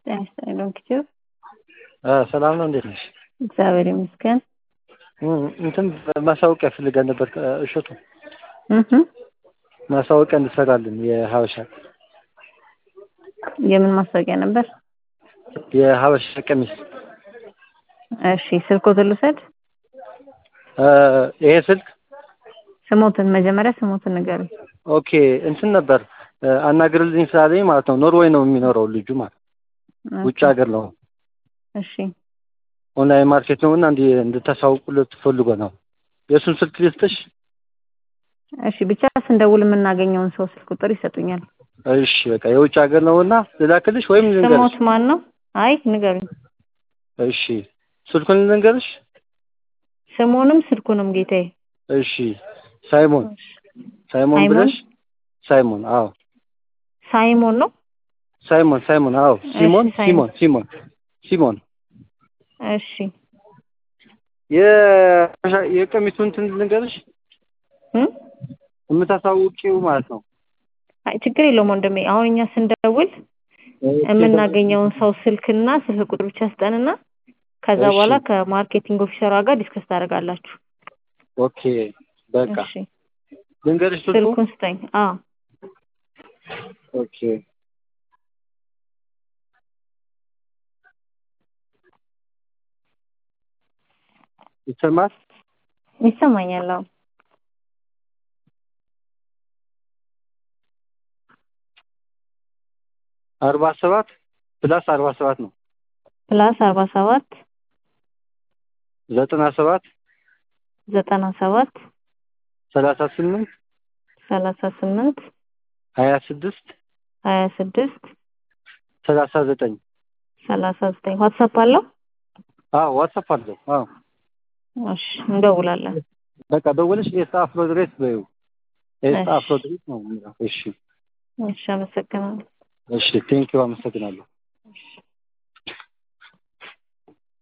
ጤና ይስጥልኝ ዶክተር ሰላም ነው። እንዴት ነሽ? እግዚአብሔር ይመስገን። እንትን ማሳወቂያ ፈልገን ነበር። እሸቱ እህ ማሳወቂያ እንድትሰራልን የሀበሻ የምን ማስታወቂያ ነበር? የሀበሻ ቀሚስ እሺ ስልክዎትን ልውሰድ? ይሄ ስልክ ስሞትን መጀመሪያ ስሞትን ንገሩኝ። ኦኬ እንትን ነበር አናግርልኝ ስላለኝ ማለት ነው። ኖርዌይ ነው የሚኖረው ልጁ ማለት ውጭ ሀገር ነው። እሺ ኦንላይን ማርኬት ነው እና እንዲ እንድታሳውቁለት ፈልጎ ነው። የእሱን ስልክ ልስጥሽ? እሺ ብቻ ስንደውል የምናገኘውን ሰው ስልክ ቁጥር ይሰጡኛል። እሺ በቃ የውጭ ሀገር ነው እና ልላክልሽ ወይም ልንገርሽ? ስሞት ማን ነው? አይ ንገሩኝ። እሺ ስልኩን ልንገርሽ? ስሙንም ስልኩንም ጌታዬ። እሺ ሳይሞን ሳይሞን ሳይሞን? ብለሽ ሳይሞን አዎ ሳይሞን ነው? ሳይሞን ሳይሞን አዎ ሲሞን እሺ፣ ሳይሞን። ሲሞን ሲሞን ሲሞን እሺ የ- የቀሚሱን እንትን ልንገርሽ እም? የምታሳውቂው ማለት ነው። አይ ችግር የለውም ወንድሜ። አሁን እኛ ስንደውል የምናገኘውን ሰው ስልክና ስልክ ቁጥር ብቻ ስጠንና ከዛ እሺ። በኋላ ከማርኬቲንግ ኦፊሰሯ ጋር ዲስከስ ታደርጋላችሁ። ኦኬ በቃ እሺ ልንገርሽ ስልኩ ስልኩን ስጠኝ። አዎ ኦኬ ይሰማል ይሰማኛል። አዎ አርባ ሰባት ፕላስ አርባ ሰባት ነው ፕላስ አርባ ሰባት ዘጠና ሰባት ዘጠና ሰባት ሰላሳ ስምንት ሰላሳ ስምንት ሀያ ስድስት ሀያ ስድስት ሰላሳ ዘጠኝ ሰላሳ ዘጠኝ ዋትሳፕ አለው? አዎ ዋትሳፕ አለው አዎ እሺ እንደውላለን። በቃ ደውለሽ ኤስታ አፍሮድሬስ በይው ኤስታ እሺ። አፍሮድሬስ ነው የሚለው እሺ እሺ አመሰግናለሁ። እሺ ቴንኪው አመሰግናለሁ